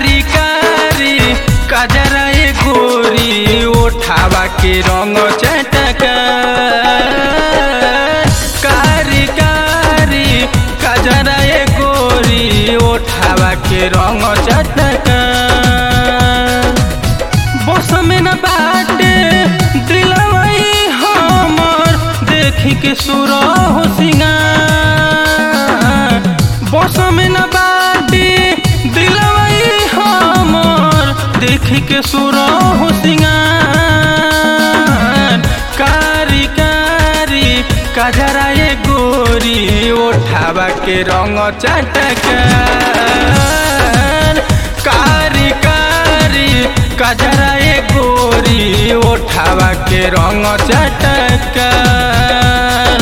कारी कारी कजरा ए गोरी ओठावा के रंग चटका कारी कारी कजरा ए गोरी ओठावा के रंग चटका बस में न बाटे दिलवई हमर देखी के सुर हो सिंगार बस में न बाटे दिलवई हमर देखी के सुर हो सिंगार कारी कारी कजरा ए गोरी ओठावा के रंग चटकार कारी कारी कजरा ए गोरी ओठावा के रंग चटकार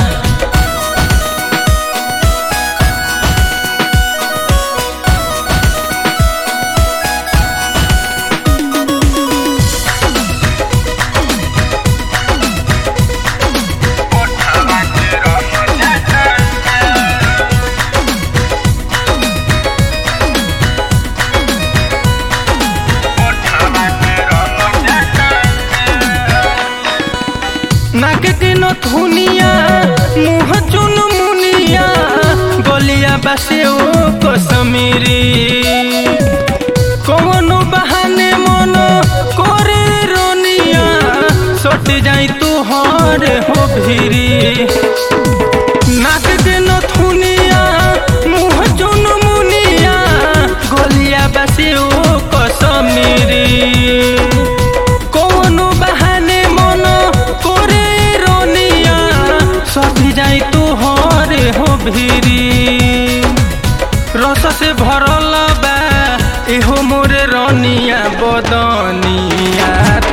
नाक के नथुनिया मुँह चुन मुनिया गलिया बसे ओ कसमीरी कौनो बहाने मन करे रोनिया सट जाई तू हर हो भिरी नाक के नथुनिया मुँह चुन मुनिया गलिया बसे ओ कसमीरी कौनो बहाने मन करे रोनिया सभी जाई तू हरे हो भिरी रस से भरल बा एहो मोरे रनिया बदनिया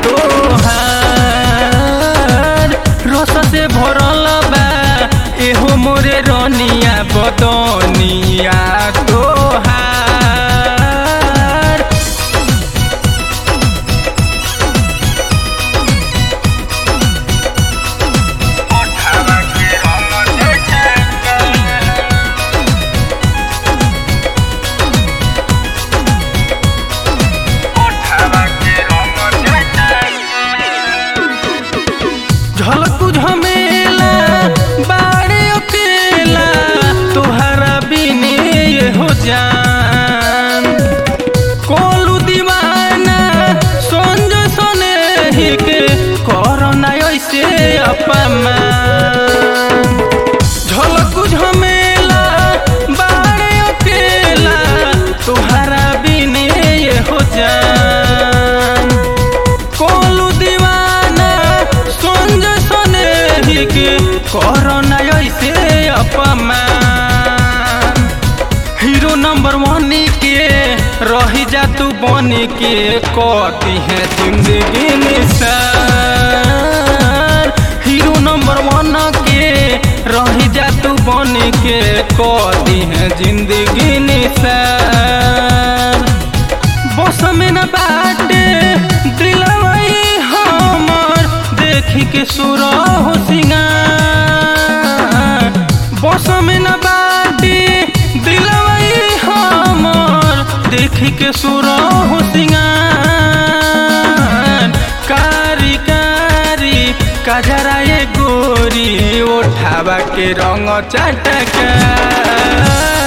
तोहार रस से भरल बा एहो मोरे रनिया बदनिया तोहार झलकू झमेला बाड़े अकेला तोहरा बिने ये हो जान कोलू दीवाना संज सने ही के करना ऐसे अपमान झलकू झमेला बाड़े अकेला तोहरा बिने ये हो जान कोलू दीवाना संज सने ही के करना ऐसे अपमान हीरो नंबर वन के रही जा तू बन के कती है जिंदगी निशान हीरो नंबर वन के रही जा तू बन के कती है जिंदगी निशान बस में न बाटे दिलवई हमर देखी के सुर हो सिंगार बस में न बाटे दिलवई हमर देखी के सुर हो सिंगार कारी कारी कजरा ए गोरी ओठावा के रंग चटका